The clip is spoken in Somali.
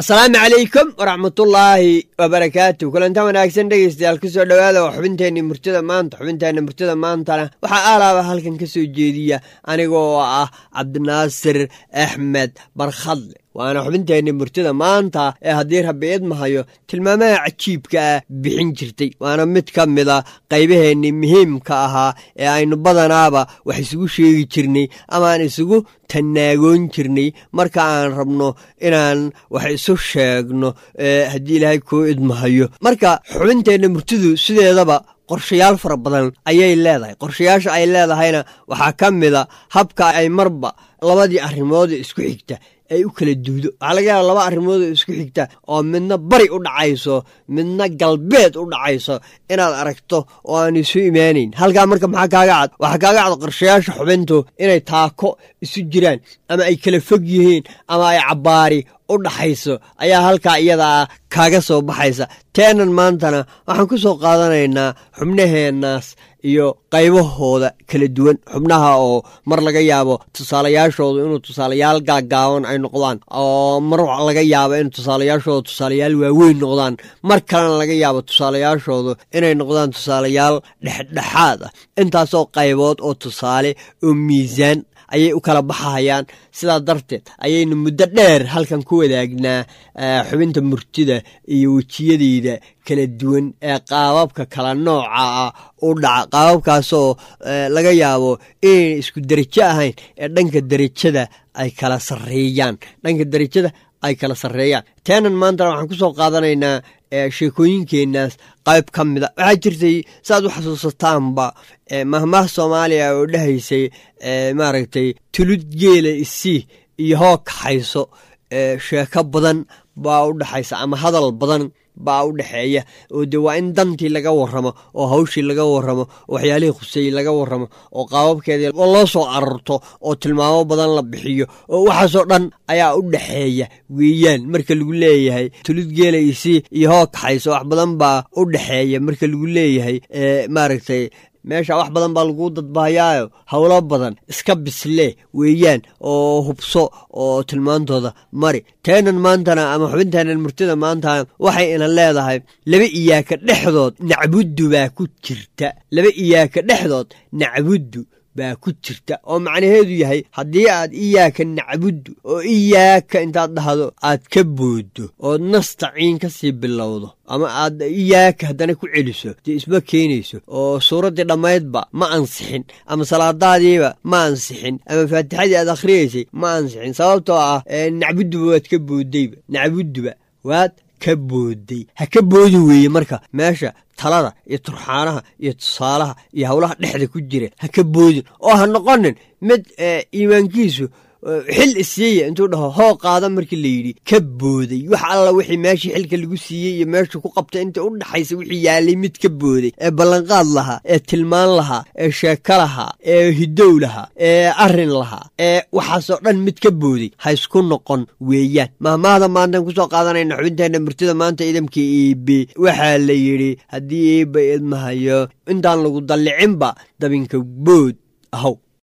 asalaamu calaykum waraxmatullaahi wabarakaatu kulanta wanaagsan dhegeystayaal kusoo dhowaada waa xubinteenii murtida maanta xubinteenna murtida maantana waxaa aalaaba halkan ka soo jeediya anigoo ah cabdinaasir axmed barkhadle waana xubinteenni murtida maanta ee haddii rabbi idmahayo tilmaamaha cajiibka ah bixin jirtay waana mid ka mida qaybaheennii muhiimka ahaa ee aynu badanaaba wax isugu sheegi jirnay amaaan isugu tanaagoon jirnay marka aan rabno inaan wax isu sheegno haddii ilaahay kuu idmahayo marka xubinteenna murtidu sideedaba qorshayaal fara badan ayay leedahay qorshayaasha ay leedahayna waxaa ka mida habka ay marba labadii arrimood isku xigta ay u kala duudo waxaa laga yaaba laba arrimood oo isku xigta oo midna bari u dhacayso midna galbeed u dhacayso inaad aragto oo aan isu imaanayn halkaa marka maxaa kaaga cad waxaa kaaga cad qorshayaasha xubintu inay taako isu jiraan ama ay kala fog yihiin ama ay cabbaari u dhaxayso ayaa halkaa iyadaa kaaga soo baxaysa teenan maantana waxaan ku soo qaadanaynaa xubnaheennaas iyo qaybahooda kala duwan xubnaha oo mar laga yaabo tusaalayaashoodu inuu tusaalayaal gaagaaban ay noqdaan oo mar laga yaabo in tusaalayaashoodu tusaalayaal waaweyn noqdaan mar kalena laga yaabo tusaalayaashoodu inay noqdaan tusaalayaal dhexdhexaad ah intaasoo qaybood oo tusaale oo miisaan ayay u kala baxahayaan sidaa darteed ayaynu muddo dheer halkan ku wadaagnaa xubinta murtida iyo wejiyadeyda kala duwan ee qaababka kala nooca ah u dhaca qaababkaasoo laga yaabo inayna isku derajo ahayn ee dhanka derajada ay kala sarreeyaan dhanka derajada ay kala sarreeyaan teenan maantana waxaan ku soo qaadanaynaa sheekooyinkeenaas qayb ka mida waxaa jirtay saaad u xasuusataanba mahmaah soomaaliya oo dhahaysay maaragtay tulud geela isii iyo hoo kaxayso sheeko badan baa u dhexaysa ama hadal badan baa u dhexeeya oo de waa in dantii laga waramo oo hawshii laga waramo oo waxyaalihii khuseeyey laga waramo oo qaababkeedii loo soo ararto oo tilmaamo badan la bixiyo oo waxaasoo dhan ayaa u dhexeeya weeyaan marka lagu leeyahay tulid geela isii iyo hoo kaxayso wax badan baa u dhexeeya marka lagu leeyahay maaragtay meesha wax badan baa laguu dadbahayaayo howlo badan iska bislee weeyaan oo hubso oo tilmaantooda mari teenan maantana ama xubinteenan murtida maantana waxay ina leedahay laba iyaaka dhexdood nacbuddu baa ku jirta laba iyaaka dhexdood nacbuddu baa ku jirta oo macnaheedu yahay haddii aad iyaaka nacbuddu oo iyaaka intaad dhahdo aad ka booddo ood nastaciin ka sii bilowdo ama aad iyaaka haddana ku celiso dee isma keenayso oo suuraddii dhammaydba ma ansixin ama salaadaadiiba ma ansixin ama faatixadii aad akhriyaysay ma ansixin sababtoo ah nacbudduba waad ka booddayba nacbudduba waad ka boodday ha ka boodi weeye marka meesha talada iyo turxaanaha iyo tusaalaha iyo howlaha dhexda ku jira ha ka boodin oo ha noqonin mid iimaankiisu xil isiiya intuu dhaho hoo qaada markii la yidhi ka booday wax alla wixii meeshii xilka lagu siiyey iyo meeshu ku qabtay inta u dhaxaysa wixii yaalay mid ka booday ee ballanqaad lahaa ee tilmaan lahaa ee sheeko lahaa ee hidow lahaa ee arrin lahaa ee waxaasoo dhan mid ka booday ha isku noqon weeyaan mahmaahda maantaan kusoo qaadanayna xubinteenna murtida maanta idamka iibe waxaa la yidhi haddii iiba idmahayo intaan lagu dallicinba dabinka bood ahow